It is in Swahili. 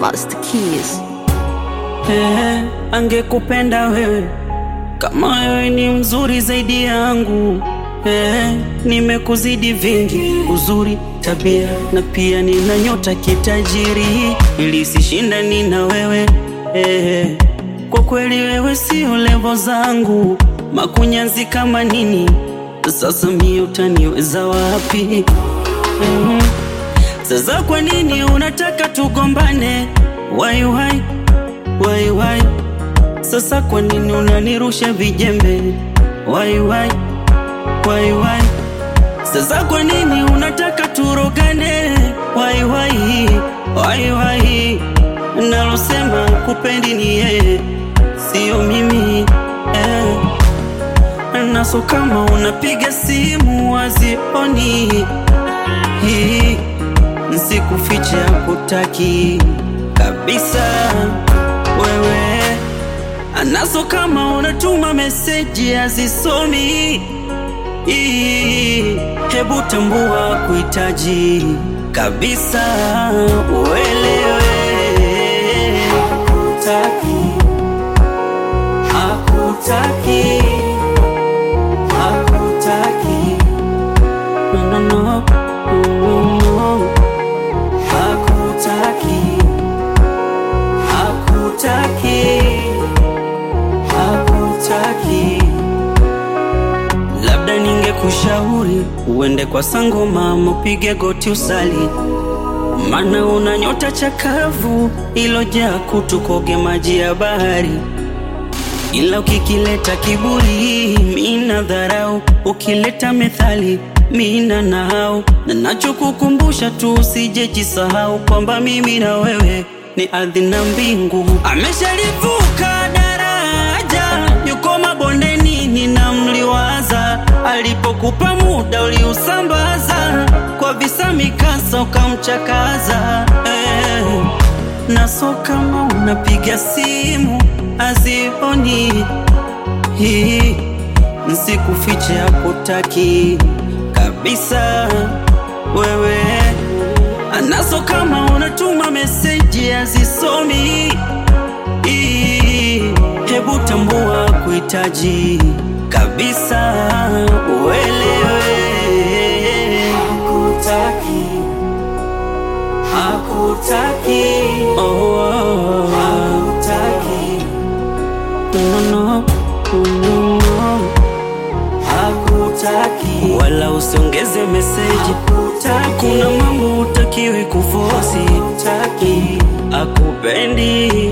Master Keys. Eh, angekupenda wewe kama wewe ni mzuri zaidi yangu. Eh, nimekuzidi vingi, uzuri, tabia na pia nina nyota kitajiri, ili sishindani na wewe eh, kwa kweli wewe sio levo zangu, makunyanzi kama nini, sasa mie utaniweza wapi? Mhm. Sasa kwa nini unataka tugombane? Why, why? Why, why? Sasa kwa nini unanirusha vijembe? Why, why? Why, why? Sasa kwa nini unataka turogane? Why, why? Why, why? Nalosema kupendi ni yeye, sio mimi eh. Naso kama unapiga simu wazioni hii nsikufiche hakutaki kabisa wewe anaso kama unatuma meseji azisomi Ii, hebu tambua kuhitaji kabisa uelewe hakutaki hakutaki hakutaki no, no, no. No, no. Hakutaki, hakutaki, hakutaki. Labda ningekushauri uende kwa sangoma, mupige goti usali, mana una nyota chakavu ilojaa kutu, koge maji ya bahari ila ukikileta kiburi mina dharau, ukileta methali mina nahau, na nachokukumbusha tu usije jisahau kwamba mimi na wewe ni ardhi na mbingu. Ameshalivuka daraja, yuko mabondeni, ninamliwaza. Alipokupa muda uliusambaza, kwa visa mikasa ukamchakaza eh naso kama unapiga simu azioni hii nsikufiche hakutaki kabisa wewe anaso kama unatuma meseji azisomi hii hebu tambua kuhitaji kabisa uelewe hakutaki hakutaki oh, oh, oh. hakutaki no, no, no, no. hakutaki wala usiongeze meseji hakutaki kuna mambo utakiwi kufosi hakutaki akupendi